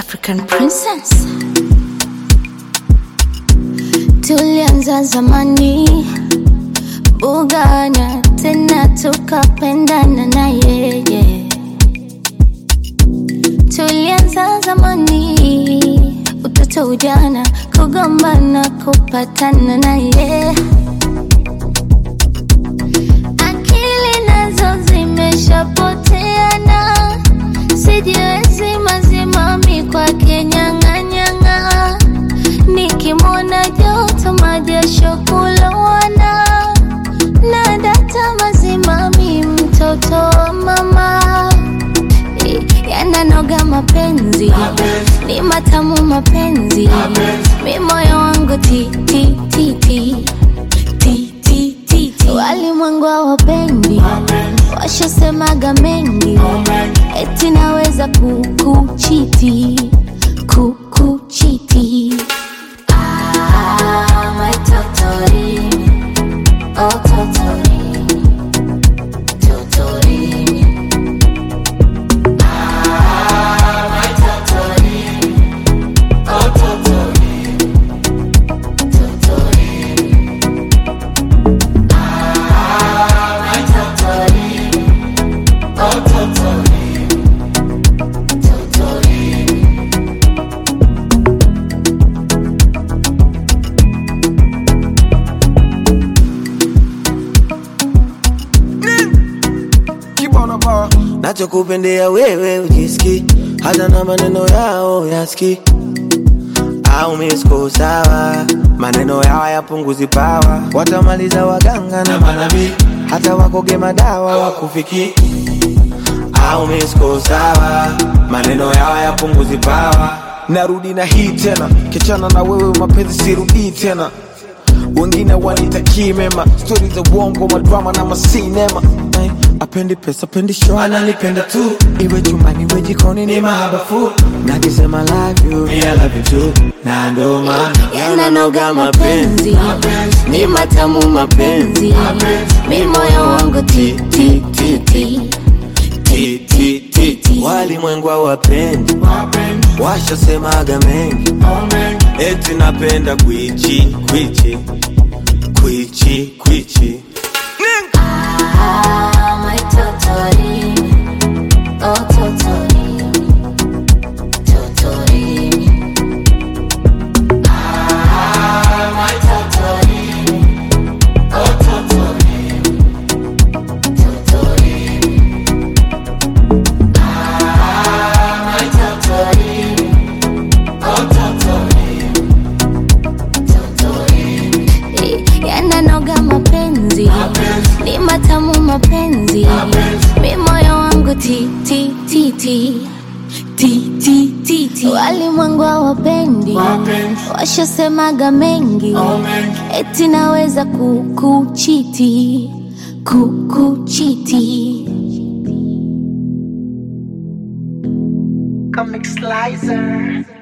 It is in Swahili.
African princess. Tulianza zamani bugana, tena tukapendana na yeye. Tulianza zamani, utoto, ujana, kugombana, kupatana na yeye. Akili nazo zimeshapoteana, sijiwezi mazimami kwake nyang'anyang'a, nikimwona joto majasho kulowana, na data mazimami mtoto wa mama yananoga mapenzi ni matamu mapenzi mi moyo wangu ti ti ti ti ti ti ti ti walimwengu hawapendi washasemaga mengi eti naweza kukuchiti kukuchiti Ah, my totori, oh totori, totori. nachokupendea wewe ujiski hata na maneno yao yaski au misko sawa maneno yao yapunguzi pawa watamaliza waganga na manabii hata wakoge madawa wakufiki au misko sawa maneno yao yapunguzi pawa narudi na hii tena kichana na wewe mapenzi sirudii tena wengine wanitakii mema stori za uongo madrama na masinema Ay, apendi pesa apendi show ananipenda tu iwe chumbani iwe jikoni ni mahabafu nakisema love you me I love you too na ndo maana yananoga mapenzi ni matamu mapenzi mi moyo wangu ti ti ti ti Ti, ti, ti, ti. walimwengu hawapendi washasemaga mengi eti napenda kwichi kwichi kwichi kwichi Ah, my totori, oh totori, totori. Ah, my totori, oh totori, totori. Ah, my totori, oh totori, totori. yananoga mapenzi ni matamu mapenzi mi moyo wangu ti ti ti ti ti ti ti ti walimwengu hawapendi washasemaga mengi eti naweza kukuchiti kukuchiti Comic Slicer.